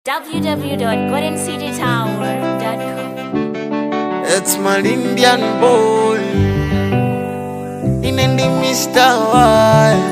www.goldencitytower.com. It's my Indian boy. In the Mr. Wild.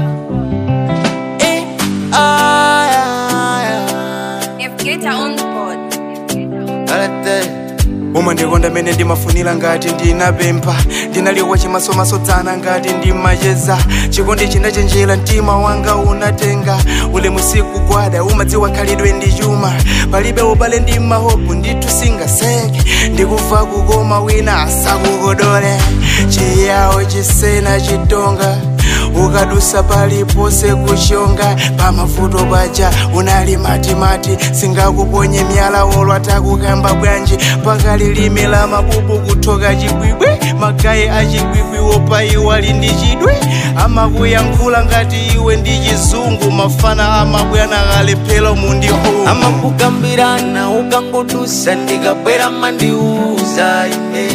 Eh, ah, yeah, If get on the board. yeah. Alete. umandikonda mene ndimafunira ngati ndinapempha ndinaliwa chimasomasodzana ngati ndimacheza chikondi chinachenjera mtima wanga unatenga ule musiku gwada umadziwa khalidwe ndi chuma palibe ubale ndi mahopu ndithu singaseke ndikuva kukoma wina asakukodole chiyawo chisena chitonga ukadusa paliponse kuchonga pamavuto paja unali matimati singakuponye myala wolo atakukamba bwanji pakalilime la mabubu kuthoka chibwibwe magayi achibwibwi wopa iwo ali ndi chidwe amakuyankhula ngati iwe ndi chizungu mafana amabwana kalephero mundihu amakugambirana ukangodusa ndikabwera mandiuza ine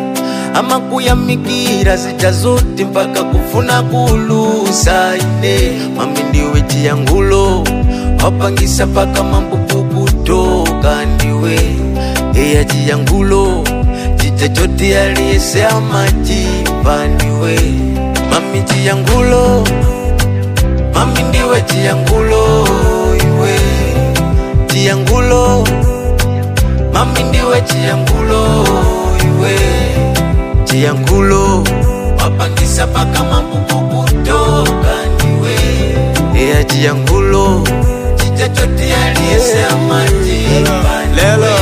amakuyamikira zita zoti mpaka kufuna kulusa ine mami ndiwe chiyangulo wapangisa paka mambuku kutoka ndiwe eya chiyangulo chita choti aliyese amachipa ndiwe mami chiyangulo mami ndiwe chiyangulo iwe chiyangulo mami ndiwe chiyangulo iwe chiyangulo wapangisa paka mambuku kutoka ndiwe eya chiyangulo chichachoti aliyese amajipa lelo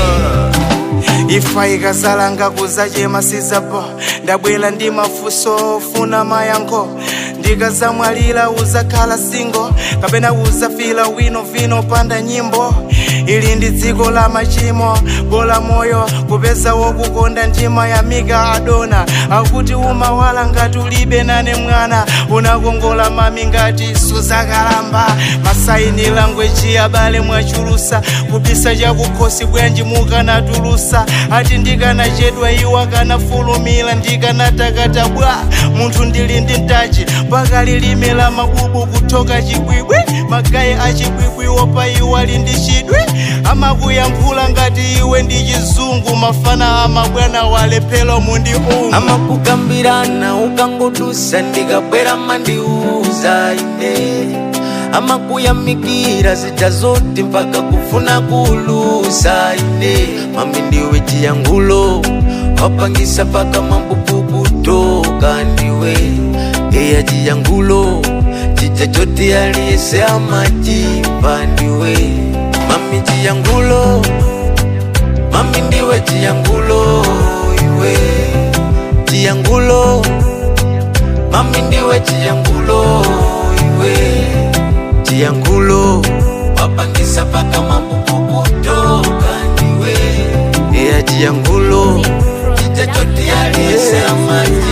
ifa ikazalanga kuzachema sizapo ndabwera ndi mafunso ofuna mayankho ndikazamwalira uzakhala singo kapena uzafila wino vino panda nyimbo ili ndi dziko la machimo bola moyo kupeza wokukonda ndima ya mika adona akuti umawala ngati ulibe nane mwana unakongola mami ngati suzakalamba masaini langweji abale mwachulusa kubisa chakukhosi bwanji mukanatulusa ati ndikanachedwa iwo akanafulumira ndikanatakata bwa munthu ndili ndi mtachi mpaka lilime la mabubu kuthoka chibwibwi magayi achibwibwi wopa iwo ali ndi chidwi amakuyankhula ngati iwe ndi chizungu mafana amabwana walephero mundiungu amakugambirana ukangodusa ndikabwera mandiuza ine amakuyamikira zita zoti mpaka kufuna kulusa ine mami ndiwe chiyangulo wapangisa paka mambuku kutoka ndiwe eya chiyangulo chita choti aliyese amachipa ndiwe mami chiyangulo mami ndiwe chiyangulo iwe chiyangulo mami ndiwe chiyangulo iwe chiyangulo wapangisa paka mambuku kutoka ndiwe eya chiyangulo chichachoti aliyese amaji